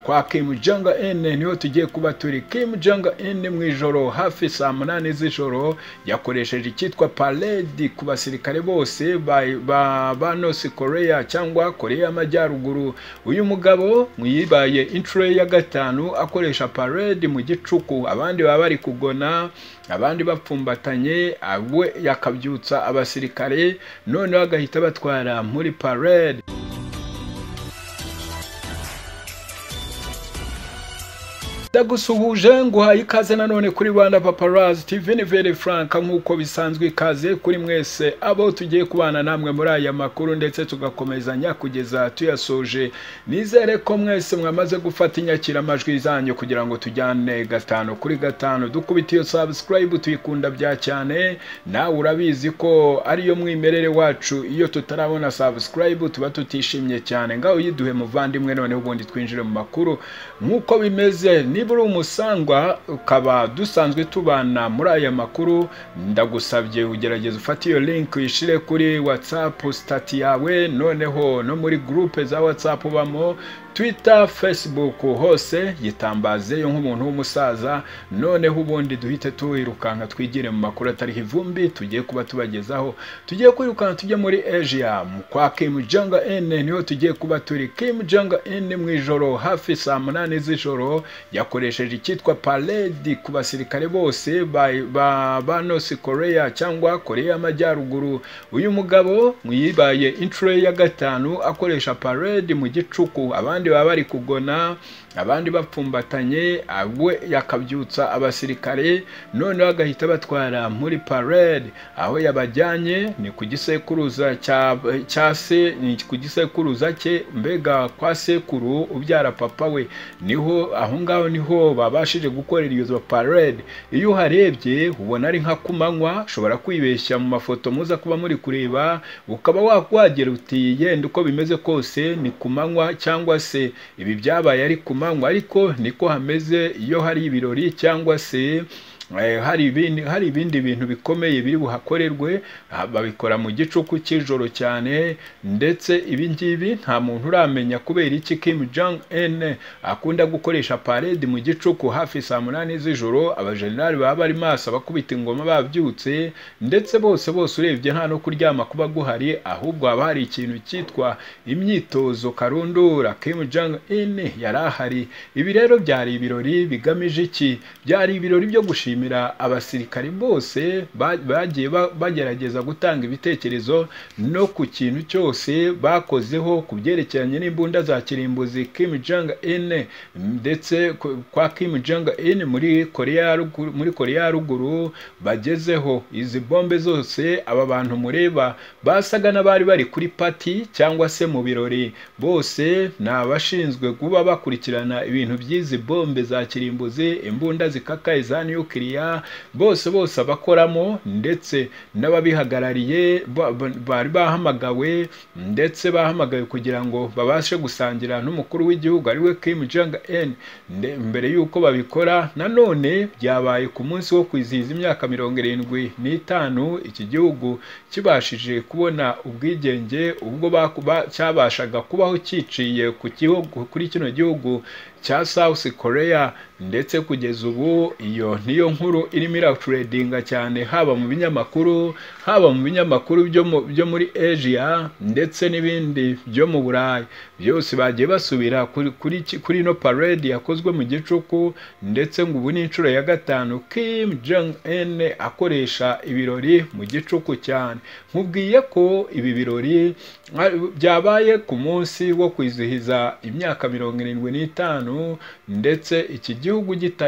kwa Kim Jong Un niho tugiye kuba turi Kim Jong Un mu ijoro hafi saa munani z'ijoro yakoresheje icyitwa parade ku basirikare bose ba ba North Korea cyangwa Korea y'Amajyaruguru uyu mugabo mwibaye inshuro ya gatanu akoresha parade mu gicuku abandi baba bari kugona abandi bapfumbatanye we yakabyutsa abasirikare noneho agahita batwara muri parade ndagusuhuje nguhaye ikaze nanone kuri rwanda paparazi tv ni vere franka nk'uko bisanzwe ikaze kuri mwese abo tugiye kubana namwe muri aya makuru ndetse tugakomezanya kugeza tuyasoje nizere ko mwese mwamaze gufata inyakiramajwi zanyu kugira ngo tujyane gatanu kuri gatanu dukubite iyo sabusikarayibu tuyikunda bya cyane nawe urabizi ko ariyo mwimerere wacu iyo tutarabona sabusikarayibu tuba tutishimye cyane ngaho yiduhe muvandimwe none ubundi twinjire mu makuru nk'uko bimeze ni niba uri umusangwa ukaba dusanzwe tubana muri aya makuru ndagusabye ugerageza ufate iyo link uyishyire kuri watsapu sitati yawe noneho no muri gurupe za watsapu ubamo twita facebook hose yitambazeyo nk'umuntu w'umusaza noneho ubundi duhite tuwirukanka twigire mu makuru atariho ivumbi tugiye kuba tubagezaho tugiye kwirukanka tujye muri asia kwa kim jong un niho tugiye kuba turi kim jong un mu ijoro hafi saa munani z'ijoro yakoresheje icyitwa parade ku basirikare bose ba ba North Korea cyangwa Korea y'Amajyaruguru uyu mugabo mwibaye inshuro ya gatanu akoresha parade mu gicuku abandi baba bari kugona abandi bapfumbatanye we yakabyutsa abasirikare noneho agahita batwara muri parade aho yabajyanye ni ku gisekuruza cya se ni ku gisekuruza cye mbega kwa sekuru ubyara papa we niho aho ngaho niho babashije gukorera iyo parade iyo uharebye ubona ari nka kumanywa ushobora kwibeshya mu mafoto muza kuba muri kureba ukaba wakwagera uti yenda uko bimeze kose ni ku manywa cyangwa se ibi byabaye ari ku manywa ariko niko hameze iyo hari ibirori cyangwa se hari ibindi hari ibindi bintu bikomeye biri buhakorerwe babikora mu gicuku cy'ijoro cyane ndetse ibi ngibi nta muntu uramenya kubera iki Kim Jong Un akunda gukoresha parade mu gicuku hafi saa munani z'ijoro abajenerali baba bari maso abakubita ingoma babyutse ndetse bose bose urebye nta no kuryama kuba guhari ahubwo haba hari ikintu cyitwa imyitozo karundura Kim Jong Un yari ahari ibi rero byari ibirori bigamije iki byari ibirori byo gushima gushimira abasirikari bose bagiye bagerageza gutanga ibitekerezo no ku kintu cyose bakozeho ku byerekeranye n'imbunda za kirimbuzi Kim Jong Un ndetse kwa Kim Jong Un muri Korea muri Korea ya ruguru bagezeho izi bombe zose aba bantu mureba basaga n'abari bari kuri pati cyangwa se mu birori bose ni abashinzwe kuba bakurikirana ibintu by'izi bombe za kirimbuzi imbunda zikakaye za nuke bose bose abakoramo ndetse n'ababihagarariye bari bahamagawe ndetse bahamagawe kugira ngo babashe gusangira n'umukuru w'igihugu ariwe Kim Jong Un mbere y'uko babikora nanone byabaye ku munsi wo kwizihiza imyaka mirongo irindwi n'itanu iki gihugu kibashije kubona ubwigenge ubwo cyabashaga kubaho cyiciye ku gihugu kuri kino gihugu cya South Korea ndetse kugeza ubu iyo niyo nkuru irimo iraturedinga cyane haba mu binyamakuru haba mu binyamakuru byo muri asia ndetse n'ibindi byo mu burayi byose bagiye basubira kuri ino parade yakozwe mu gicuku ndetse ngo ubu ni inshuro ya gatanu Kim Jong Un akoresha ibirori mu gicuku cyane nkubwiye ko ibi birori byabaye ku munsi wo kwizihiza imyaka mirongo irindwi n'itanu ndetse iki gihugu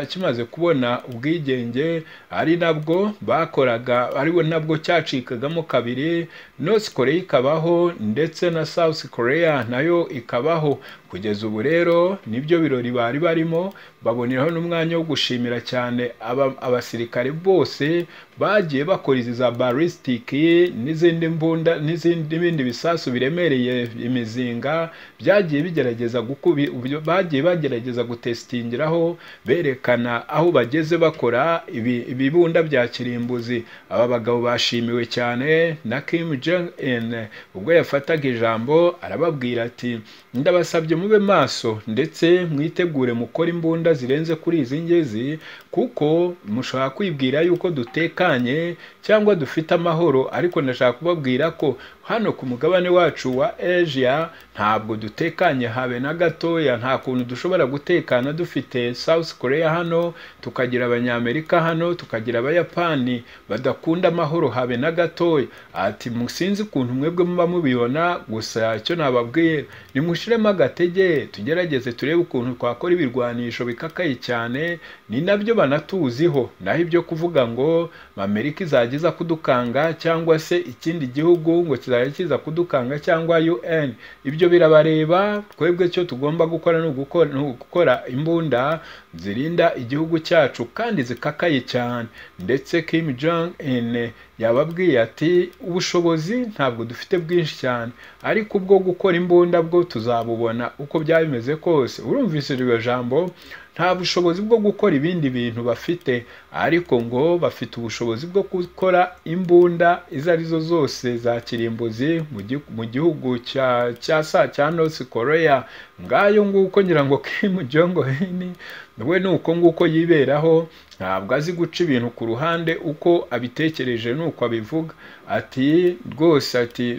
kimaze kubona ubwigenge ari nabwo bakoraga ariwe nabwo cyacikagamo kabiri North Korea ikabaho ndetse na South Korea nayo ikabaho kugeza ubu rero nibyo birori bari barimo baboneraho n'umwanya wo gushimira cyane abasirikare bose bagiye bakora izi za barisitiki n'izindi mbunda n'ibindi bisasu biremereye imizinga byagiye bigerageza gukubi bagiye bagerageza gutesitingiraho berekana aho bageze bakora ibibunda bya kirimbuzi aba bagabo bashimiwe cyane na Kim Jong Jong Un ubwo yafataga ijambo arababwira ati ndabasabye mube maso ndetse mwitegure mukora imbunda zirenze kuri izi ngezi kuko mushobora kwibwira yuko dutekanye cyangwa dufite amahoro ariko ndashaka kubabwira ko hano ku mugabane wacu wa Asia ntabwo dutekanye habe na gatoya nta kuntu dushobora gutekana dufite South Korea hano tukagira abanyamerika hano tukagira abayapani badakunda amahoro habe na gatoya ati musinzi ukuntu mwebwe muba mubibona gusa icyo nababwiye nimushiremo agatege tugerageze turebe ukuntu twakora ibirwanisho bikakaye cyane ni nabyo banatuziho naho ibyo kuvuga ngo Amerika izagiza kudukanga cyangwa se ikindi gihugu ngo kizajya kiza kudukanga cyangwa UN ibyo birabareba twebwe cyo tugomba gukora ni ugukora ni ugukora imbunda zirinda igihugu cyacu kandi zikakaye cyane ndetse Kim Jong Un yababwiye ati ubushobozi ntabwo dufite bwinshi cyane ariko ubwo gukora imbunda bwo tuzabubona uko byaba bimeze kose urumvise iryo jambo nta bushobozi bwo gukora ibindi bintu bafite ariko ngo bafite ubushobozi bwo gukora imbunda izo arizo zose za kirimbuzi mu gihugu cya cya sa cya North Korea ngayo nguko ngira ngo Kim Jong Un we ni uko nguko yiberaho ntabwo azi guca ibintu ku ruhande uko abitekereje nuko abivuga ati rwose ati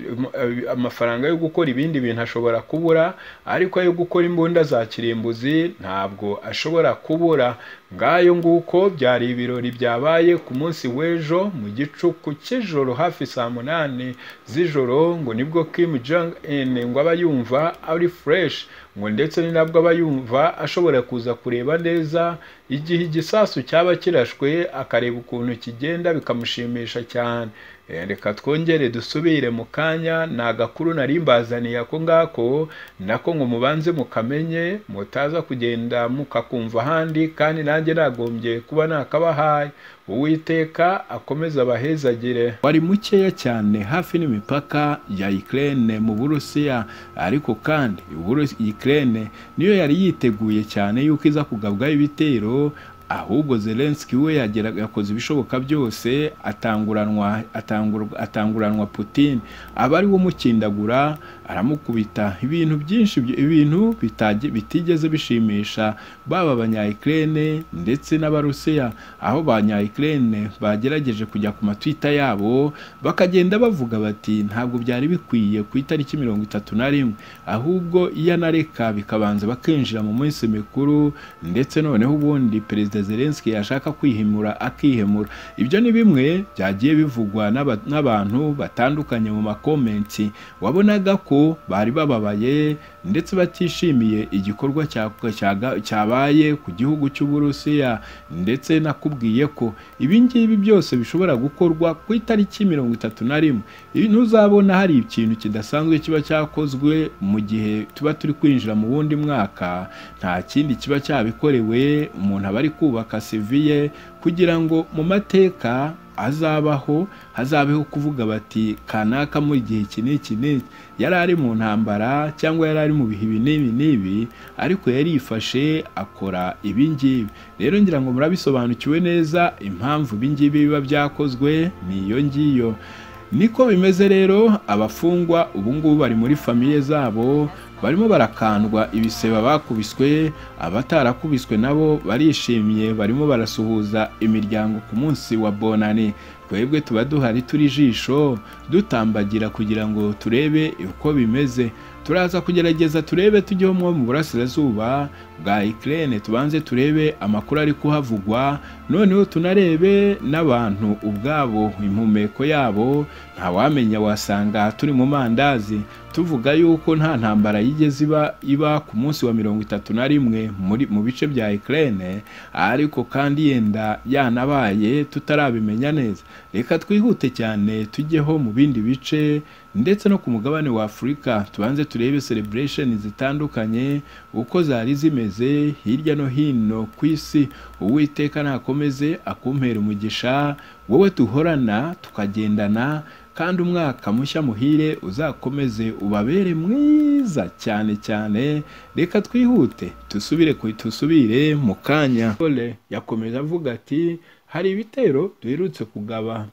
amafaranga yo gukora ibindi bintu ashobora kubura ariko ayo gukora imbunda za kirimbuzi ntabwo ashobora kubura ngayo nguko byari ibirori byabaye ku munsi w'ejo mu gicuku cy'ijoro hafi saa munani z'ijoro ngo nibwo Kim Jong Un ngo aba yumva ari fresh ngo ndetse ni nabwo aba yumva ashobora kuza kureba neza igihe igisasu cyaba kirashwe akareba ukuntu kigenda bikamushimisha cyane reka twongere dusubire mu kanya ni agakuru nari mbazaniye ako ngako nako ngo mubanze mukamenye mutaza kugenda mukakumva ahandi kandi nanjye nagombye kuba nakabahaye uwiteka akomeze abahezagire wari mukeya cyane hafi n'imipaka ya Ukraine mu Burusiya ariko kandi Ukraine niyo yari yiteguye cyane yuko iza kugabwaho ibitero ahubwo Zelensky we yakoze ibishoboka byose atanguranwa atanguranwa Putin aba ari we umukindagura aramukubita ibintu byinshi ibintu bitigeze bishimisha baba abanya-Ukraine ndetse n'abarusiya aho abanya-Ukraine bagerageje kujya ku matwita yabo bakagenda bavuga bati ntabwo byari bikwiye ku itariki mirongo itatu na rimwe ahubwo iyo anareka bikabanza bakinjira mu minsi mikuru ndetse noneho ubundi perezida Zelensky yashaka kwihimura akihemura ibyo ni bimwe byagiye bivugwa n'abantu batandukanye mu makomenti wabonaga ko bari bababaye ndetse batishimiye igikorwa cyabaye ku gihugu cy'uburusiya ndetse nakubwiye ko ibi ngibi byose bishobora gukorwa ku itariki mirongo itatu na rimwe ntuzabona hari ikintu kidasanzwe kiba cyakozwe mu gihe tuba turi kwinjira mu wundi mwaka nta kindi kiba cyabikorewe umuntu aba ari kubaka seviye kugira ngo mu mateka azabaho hazabeho kuvuga bati kanaka mu gihe iki n'iki n'iki yari ari mu ntambara cyangwa yari ari mu bihe ibi n'ibi n'ibi ariko yari yifashe akora ibi ngibi rero ngira ngo murabisobanukiwe neza impamvu ibi ngibi biba byakozwe ni iyo ngiyo niko bimeze rero abafungwa ubu ngubu bari muri famiye zabo barimo barakandwa ibiseba bakubiswe abatarakubiswe nabo barishimye barimo barasuhuza imiryango ku munsi wa bonani twebwe tuba duhari turi ijisho dutambagira kugira ngo turebe uko bimeze turaza kugerageza turebe tujyeho mwo mu burasirazuba bwa Ukraine tubanze turebe amakuru ari kuhavugwa noneho tunarebe n'abantu ubwabo impumeko yabo ntawamenya wasanga turi mu mandazi tuvuga yuko nta ntambara yigeze iba iba ku munsi wa mirongo itatu na rimwe muri mu bice bya Ukraine ariko kandi yenda yanabaye tutarabimenya neza reka twihute cyane tujyeho mu bindi bice ndetse no ku mugabane wa Afurika tubanze turebe celebration zitandukanye uko zari zimeze hirya no hino ku isi uwiteka nakomeze akumpera umugisha wowe duhorana tukagendana kandi umwaka mushya muhire uzakomeze ubabere mwiza cyane cyane reka twihute tusubire tusubire mu kanya yakomeje avuga ati hari ibitero duherutse kugaba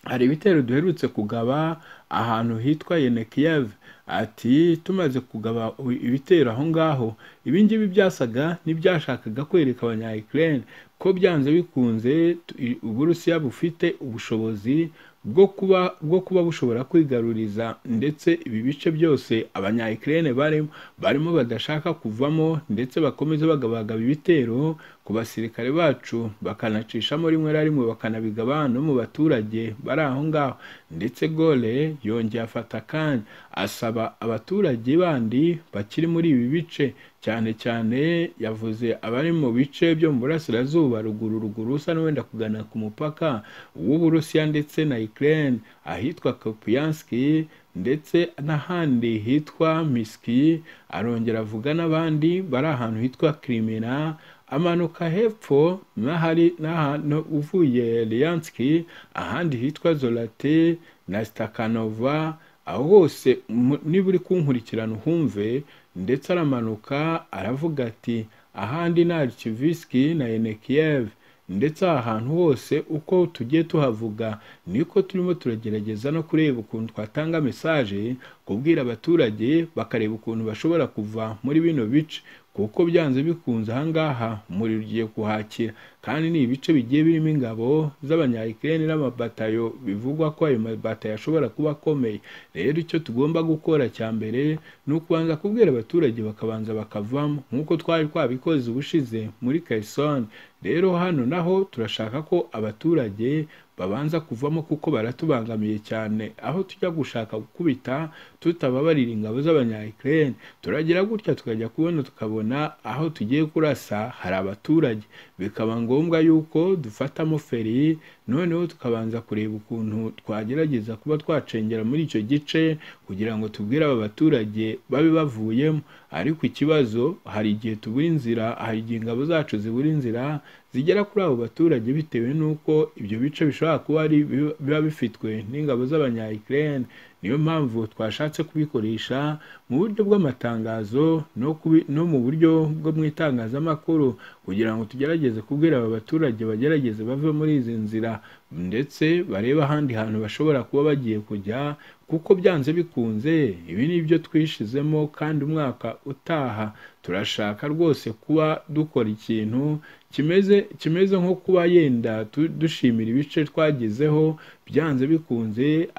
hari ibitero duherutse kugaba ahantu hitwa yenekiyave ati tumaze kugaba ibitero aho ngaho ibi ngibi byasaga n'ibyashakaga kwereka abanyayikirere ko byanze bikunze uburusiya bufite ubushobozi bwo kuba bwo kuba bushobora kwigaruriza ndetse ibi bice byose abanyayikirere barimo barimo badashaka kuvamo ndetse bakomeza bagabagaba ibitero ku basirikare bacu bakanacishamo rimwe na rimwe bakanabigaba no mu baturage bari aho ngaho ndetse gore yongeye afata akanya asaba abaturage bandi bakiri muri ibi bice cyane cyane yavuze abari mu bice byo mu burasirazuba ruguru ruguru usa n'uwenda kugana ku mupaka w'uburusiya ndetse na ukraine ahitwa kopiyanski ndetse n'ahandi hitwa miski arongera avuga n'abandi bari ahantu hitwa kirimina amanuka hepfo n'ahari n'ahantu uvuye liyanski ahandi hitwa zorate na sitakanova aho hose niba uri kunkurikirana uhumve ndetse aramanuka aravuga ati ahandi ni arikivisiki na enekiyeve ndetse aha hantu hose uko tugiye tuhavuga niko turimo turagerageza no kureba ukuntu twatanga mesaje kubwira abaturage bakareba ukuntu bashobora kuva muri bino bice kuko byanze bikunze ahangaha umuriro ugiye kuhakira kandi ni ibice bigiye birimo ingabo z'abanyayikirere n'amabatayo bivugwa ko ayo mabatayo ashobora kuba akomeye rero icyo tugomba gukora cya mbere ni ukubanza kubwira abaturage bakabanza bakavamo nk'uko twari twabikoze ubushize muri kayisoni rero hano naho turashaka ko abaturage babanza kuvamo kuko baratubangamiye cyane aho tujya gushaka gukubita tutababarira ingabo z'abanyayikirere turagira gutya tukajya kubona tukabona aho tugiye kurasa hari abaturage bikaba ngombwa yuko dufatamo feri noneho tukabanza kureba ukuntu twagerageza kuba twacengera muri icyo gice kugira ngo tubwire aba baturage babe bavuyemo ariko ikibazo hari igihe tubura inzira hari igihe ingabo zacu zibura inzira zigera kuri abo baturage bitewe n'uko ibyo bice bishobora kuba ari biba bifitwe n'ingabo z'abanyayikirere niyo mpamvu twashatse kubikoresha mu buryo bw'amatangazo no, no mu buryo bwo mu itangazamakuru kugira ngo tugerageze kubwira aba baturage bagerageze bave muri izi nzira ndetse barebe ahandi hantu bashobora kuba bagiye kujya kuko byanze bikunze ibi ni byo twishizemo kandi umwaka utaha turashaka rwose kuba dukora ikintu kimeze kimeze nko kuba yenda dushimira ibice twagezeho byanze bikunze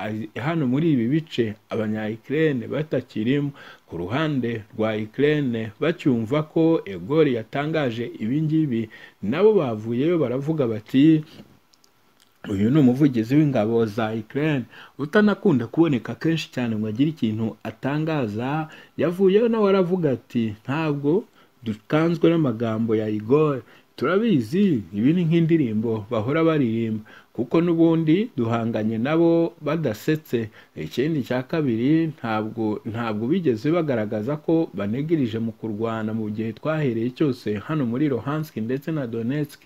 hano muri ibi bice abanyayikirene batakirimo ku ruhande rwa ikirene bacyumva ko egori yatangaje ibi ngibi nabo bavuyeyo baravuga bati uyu ni umuvugizi w'ingabo za Ukraine utanakunda kuboneka kenshi cyane ngo agire ikintu atangaza yavuyeho nawe aravuga ati ntabwo dutanzwe n'amagambo ya Igor turabizi ibi ni nk'indirimbo bahora baririmba kuko n'ubundi duhanganye nabo badasetse ikindi cya kabiri ntabwo ntabwo bigeze bagaragaza ko banegereje mu kurwana mu gihe twahereye cyose hano muri Luhansk ndetse na Donetsk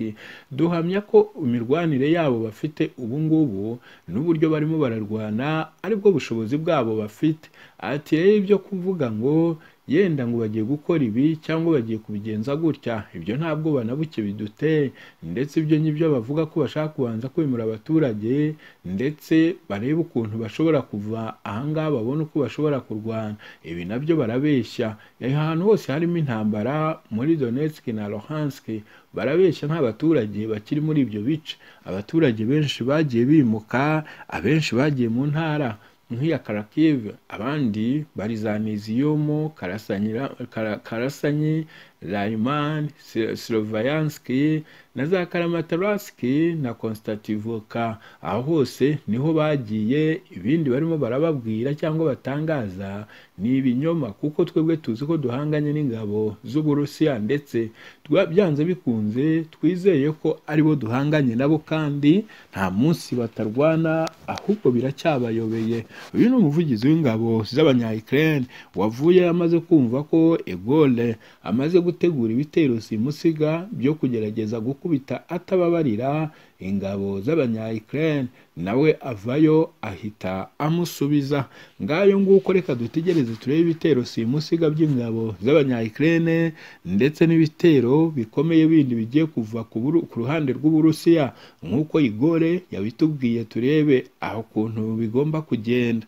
duhamya ko imirwanire yabo bafite ubu ngubu n'uburyo barimo bararwana aribwo bushobozi bwabo bafite ati rero ibyo kuvuga ngo yenda ngo bagiye gukora ibi cyangwa bagiye kubigenza gutya ibyo ntabwo banabuke biduteye ndetse ibyo ngibyo bavuga ko bashaka kubanza kwimura abaturage ndetse barebe ukuntu bashobora kuva ahangaha babone uko bashobora kurwana ibi nabyo barabeshya ahantu hose harimo intambara muri Donetsk na Luhansk barabeshya nta baturage bakiri muri ibyo bice abaturage benshi bagiye bimuka abenshi bagiye mu ntara nk'iya karakive abandi barizaniziyumu karasanyi rayimani sirovayanski na za karamataranski na konstativoka aho hose niho bagiye ibindi barimo barababwira cyangwa batangaza ni ibinyoma kuko twebwe tuzi ko duhanganye n'ingabo z'uburusiya ndetse byanze bikunze twizeye ko aribo duhanganye nabo kandi nta munsi batarwana ahubwo biracyabayobeye uyu ni umuvugizi w'ingabo z'abanyayikirere wavuye amaze kumva ko egole amaze gutegura ibitero simusiga byo kugerageza gukubita atababarira ingabo z'abanya Ukraine nawe avayo ahita amusubiza ngayo nguko reka dutegereze turebe ibitero simusiga by'ingabo z'abanya Ukraine ndetse n'ibitero bikomeye bindi bigiye kuva ku buru- ku ruhande rw'uburusiya nk'uko igore yabitubwiye turebe aho kuntu bigomba kugenda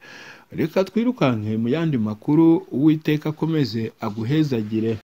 reka twirukanke mu yandi makuru uwiteka akomeze aguhezagire